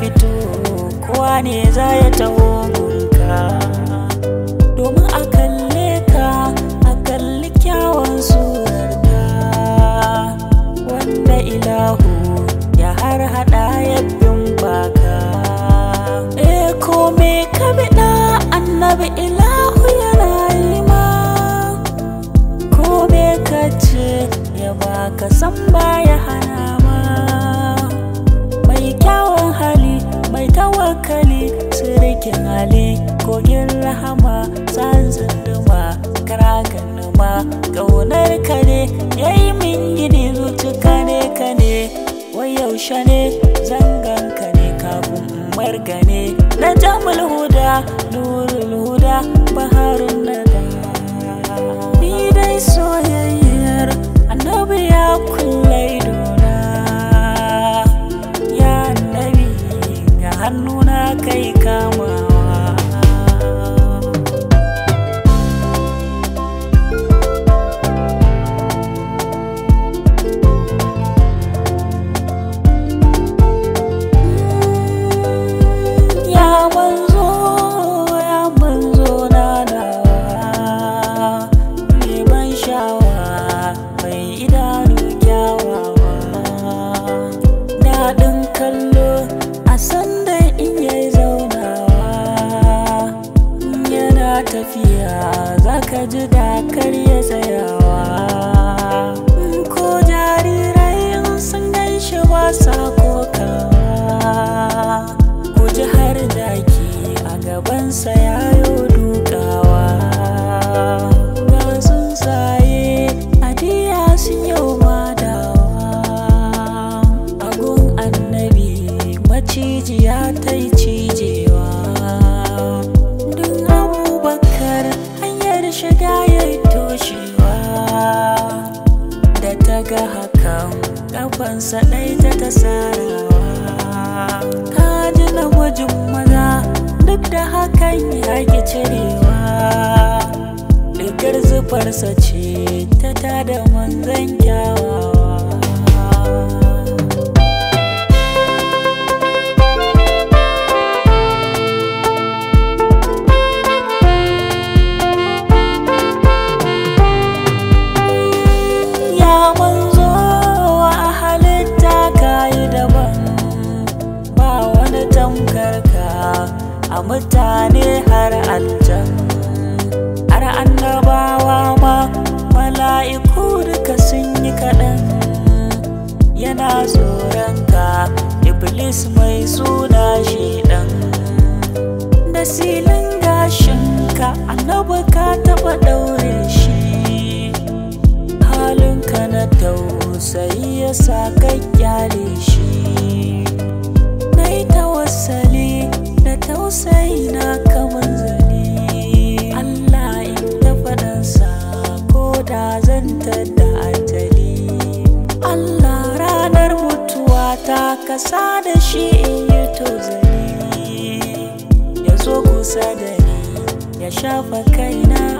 to kowa ne za ya taho gunka domin a kalle ka a kalli kyawun surarka wanda ilahu ya har hada ya bin baka eh kome ka biɗa annabi ilahu yana yi ma kome ka ce ya baka san baya hana ma mai kyawun hali mai tawakali sirikin hali kogin rahama san zinduma karagan ma ƙaunar ka ne ya yi min gini zuciya ne ka ne wai yaushe ne zangan ka ne kafin margane na jamul huda nurul huda baharun nada ni dai soyayyar annabi ya kulle idona ya annabi ga hannuna kai kamawa ya manzo ya manzo na nawa mai ban shawa mai idanu kyawawa daɗin kallo a sanda in yayi zaunawa yana tafiya zaka ji dakar ya tsayawa ko jarirai in sun gaishe ba sa kokawa ku ji har daki a gabansa yayo dukawa ga sun saye adiya sun yau madawa agun annabi macijiya ta yi cijewa duk abubakar hanyar shiga ya yi toshewa da ta ga hakan kafansa ɗai ta tasarawa ka ji namijin maza duk da hakan ya ki cirewa Rigar zufarsa ce ta tada manzan kyawawa ya manzo a halitta kayi daban ba wani tamkar ka a mutane har aljan har annabawa ma mala'iku duka sun yi kaɗan yana tsoron ka iblis mai suna shi ɗan da silin gashinka annabi ka taɓa ɗaure shi halinka na tausayi ya sa ka kyale shi na yi tawassali da tausayi na kamar zane Allah in ta faɗansa ko da zan da ajali Allah ranar mutuwa ta kasa da shi in yi tozali ya zo kusa da ni ya shafa kaina